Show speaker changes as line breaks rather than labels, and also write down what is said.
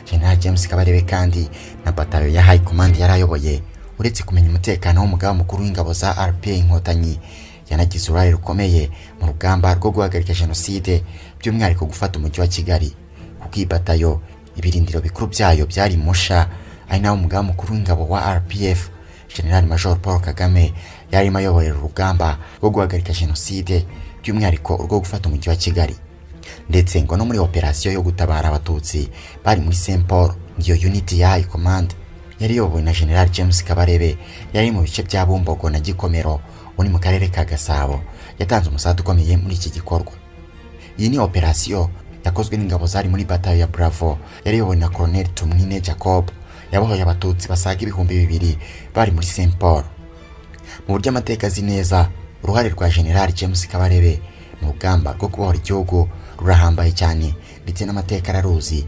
General James Kabarebe kandi na batayo ya High Command yari ayoboye uretse kumenya umutekano w'umugaba mukuru w'ingabo za RPA Inkotanyi yanagize uruhare rukomeye mu rugamba rwo guhagarika Jenoside by'umwihariko gufata umujyi wa Kigali kuko iyi batayo ibirindiro bikuru byayo byari Musha ari naho umugaba mukuru w'ingabo wa RPF General Major Paul Kagame yarimo ayoborera urugamba rwo guhagarika Jenoside by'umwihariko urwo gufata umujyi wa Kigali ndetse ngo no muri operasiyo yo gutabara abatutsi bari muri Saint Paul iyo unit ya High Command yari iyobowe na General James Kabarebe yari mu bice bya Bumbogo na Gikomero uri mu karere ka Gasabo yatanze umusanzu ukomeye muri iki gikorwa iyi ni operasiyo yakozwe n'ingabo zari muri batayo ya Bravo yari iyobowe na Colonel Tumwine Jacob yabohoye abatutsi basaga ibihumbi bibiri bari muri Saint Paul mu buryo amateka azi neza uruhare rwa General James Kabarebe mu rugamba rwo kubohora igihugu rurahambaye cyane ndetse n'amateka araruzi